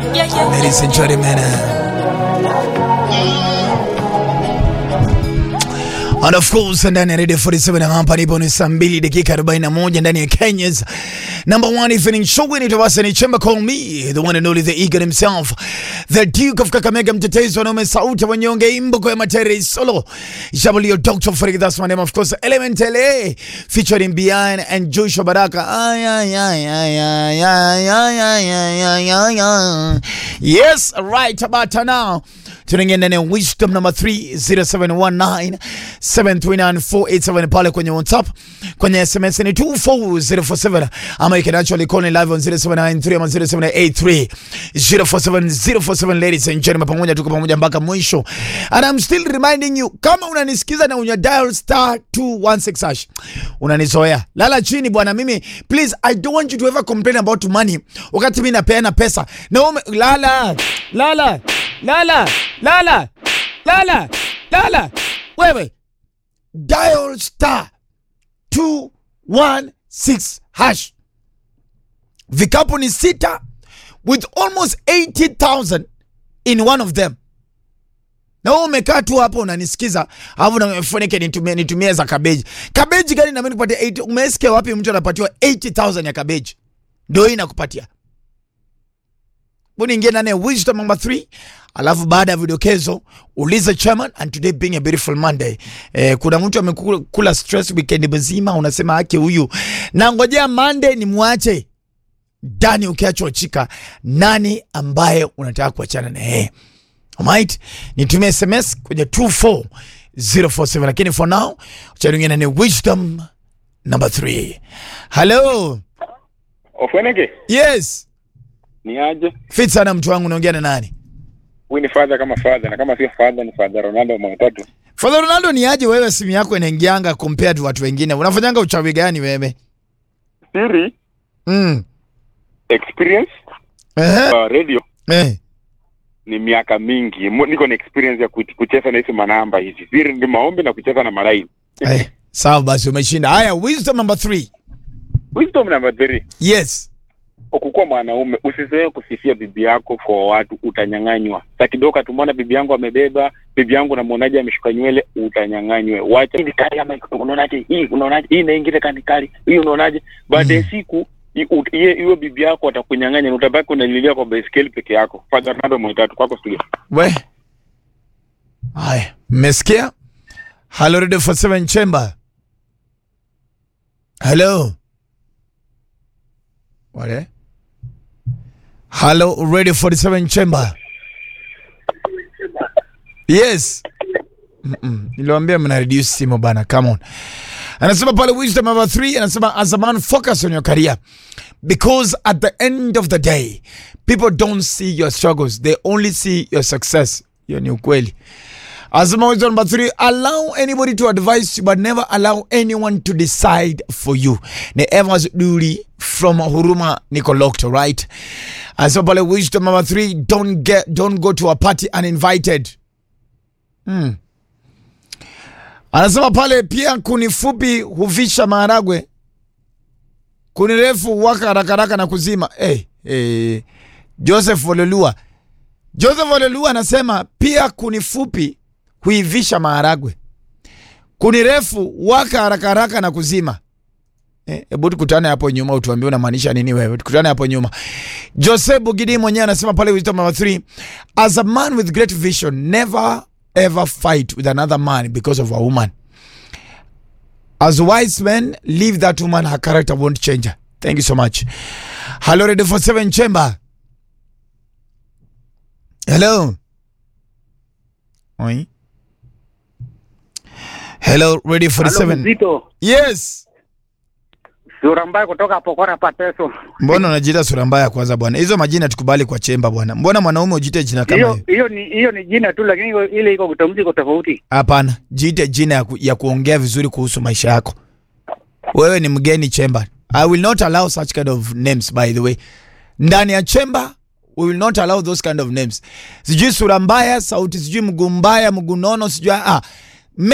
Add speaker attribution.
Speaker 1: Ladies and gentlemen. And of course ndani ya Radio 47 hapa nipo ni saa 2 dakika 41 ndani ya Kenya's number one evening show inaitwa basi ni Chemba Call Me the one and only the eagle himself the Duke of Kakamega mtetezi wa naume sauti ya wanyonge imbo ya matere solo Jabalio Dr. Farid that's my name of course Element LA featuring Bian and Joshua Baraka ay ay ay ay ay ay ay ay ay ay ay yes right about now tunaingia ndani ya wisdom number 3 0719 739 pale kwenye whatsapp kwenye sms ni 24047 ama you can actually call in live on 0793 ama 0783 047 047 ladies and gentlemen pamoja tuko pamoja mpaka mwisho and i'm still reminding you kama unanisikiza na unya dial star 216 hash unanizoea lala chini bwana mimi please i don't want you to ever complain about money wakati mimi napeana pesa na ume, lala lala lala lala lala lala wewe dial star 216 hash vikapu ni sita with almost 80000 in one of them na wewe umekaa tu hapo unanisikiza alafu nafunike nitumie, nitumie za kabeji kabeji gani nami nikupatia 80 umesikia wapi mtu anapatiwa 80000 ya kabeji ndio hii nakupatia Buni ingia ndani ya wisdom number 3 alafu baada ya vidokezo uliza chairman and today being a beautiful monday eh, kuna mtu amekula stress weekend mzima unasema ake huyu na ngojea monday ni mwache ndani ukiachwa chika nani ambaye unataka kuachana na yeye Alright, nitumie sms kwenye 24047 lakini for now charingia ndani ya wisdom number 3 hello
Speaker 2: Ofweneke,
Speaker 1: yes
Speaker 2: ni aje?
Speaker 1: fit sana mtu wangu unaongea na nani
Speaker 2: Huyu ni father kama father na kama sio father ni father Ronaldo Mwatatu.
Speaker 1: Father Ronaldo ni aje wewe simu yako inaingianga compared to watu wengine? Unafanyanga uchawi gani wewe?
Speaker 2: Siri
Speaker 1: Mm.
Speaker 2: experience
Speaker 1: Eh.
Speaker 2: uh, radio
Speaker 1: Eh.
Speaker 2: ni miaka mingi. Mu- Niko na experience ya kuch- kucheza na hizo manamba hizi. Siri ni maombi na kucheza na malaini.
Speaker 1: Eh. Sawa basi umeshinda. Haya, wisdom number 3.
Speaker 2: Wisdom number 3.
Speaker 1: Yes.
Speaker 2: Ukikuwa mwanaume usizoee kusifia bibi yako kwa watu, utanyang'anywa. Sa kidogo tumwona bibi yangu amebeba, bibi yangu namwonaje ameshuka nywele, utanyang'anywe. Wacha hii kali ama unaonaje hii, unaonaje hii na ingine kani kali, hii unaonaje? Baada ya siku i- ut- iye- hiyo bibi yako atakunyang'anya na utabaki unalilia kwa baiskeli peke yako. Father Ronaldo Mwitatu kwako studio.
Speaker 1: We. Haya, mmesikia? Hello Radio 47 Chamber. Hello. Wale? Hello Radio 47 Chamber. Yes. Mm-mm. Niliwaambia mna reduce simu bana, come on. Anasema pale wisdom number 3 anasema as a man focus on your career because at the end of the day people don't see your struggles they only see your success. Hiyo ni ukweli. Anasema wisdom number 3 allow anybody to advise you but never allow anyone to decide for you. Ni Evans Duri from Huruma niko locked, right? Anasema pale wisdom number 3 don't get don't go to a party uninvited. Hmm. Anasema pale pia kuni fupi huvisha maharagwe, kuni refu waka haraka haraka na kuzima. Hey, hey. Joseph Olelua, Joseph Olelua anasema pia kuni fupi huivisha maharagwe, kuni refu waka haraka haraka na kuzima. Hebu tukutane hapo nyuma utuambie unamaanisha nini wewe. Tukutane hapo nyuma. Joseph Bugidi mwenyewe anasema pale wisdom number 3, as a man with great vision never ever fight with another man because of a woman. As wise men, leave that woman, her character won't change her. Thank you so much. Hello, Radio 47 Chamber. Hello. Oi. Hello, Radio 47.
Speaker 3: Mzito,
Speaker 1: Yes.
Speaker 3: sura mbaya kutoka Pokora Pateso.
Speaker 1: Mbona unajiita sura mbaya kwanza bwana? Hizo majina tukubali kwa chemba bwana. Mbona mwanaume ujiite jina kama
Speaker 3: Hiyo
Speaker 1: hiyo?
Speaker 3: hiyo ni hiyo ni jina tu, lakini iko- ile iko kutamzi iko tofauti.
Speaker 1: Hapana, jiite jina ya, ku, ya kuongea vizuri kuhusu maisha yako. Wewe ni mgeni chemba. I will not allow such kind of names by the way. Ndani ya chemba we will not allow those kind of names. Sijui sura mbaya, sauti sijui mguu mbaya, mguu nono, sijui ah.